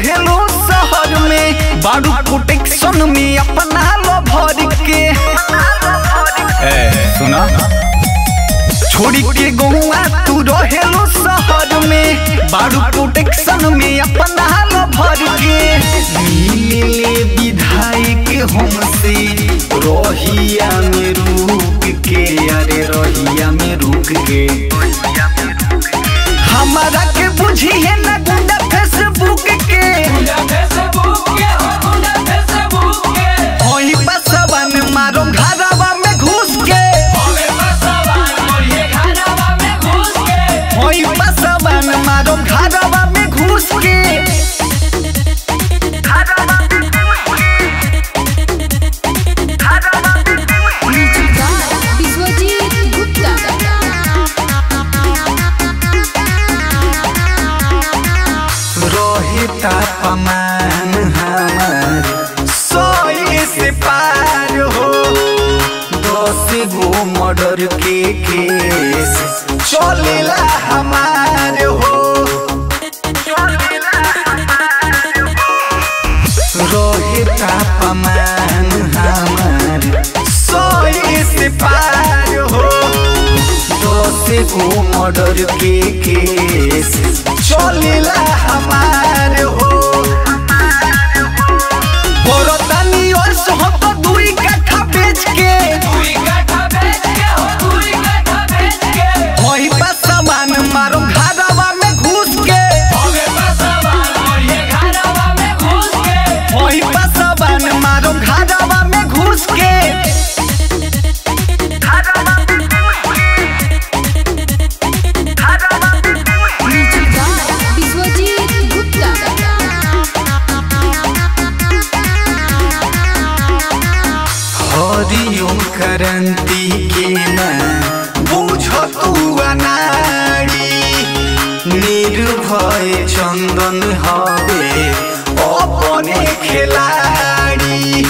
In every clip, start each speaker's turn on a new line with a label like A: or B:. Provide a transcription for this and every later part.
A: रहेलो शहर में बारू प्रोटेक्शन में अपना लो भर के ए सुना छोड़ी के गौआ तू रहेलो शहर में बारू प्रोटेक्शन में अपना लो भर के मिले विधायक हमसे रोहिया में रुक के अरे रोहिया में रुक के हमारा के बुझिए ना गुंडा फेसबुक के होई बसवन मारो घरवा में घुस के होई बसवन मारो घरवा में घुस के
B: विश्वजीत गुप्ता
A: रोहिता पमान हमार सोए से पार हो दस गो मर्डर के केस चलेला हमार हो रोहिता पमान हमार सोए से पार हो दस गो मर्डर के केस चलेला हमार हो बरतानी और सोहत दुई कट्ठा बेच के होई बा सामान मारो घरवा में घुस के होई बा सामान मारो घरवा में घुस के
B: विश्वजीत गुप्ता
A: हरिओम करंती के न बुझ तू अनाड़ी निर्भय चंदन हवे अपने खिलाड़ी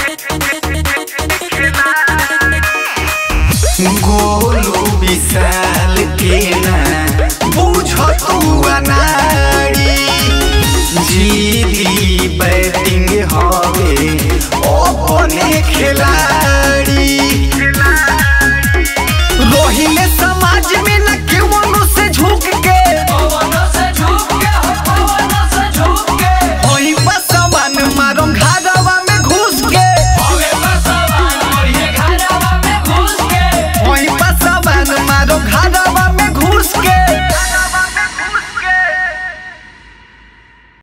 A: गोलू विशाल के न बुझ तू अनाड़ी जीदी बैटिंग हवे अपने खिलाड़ी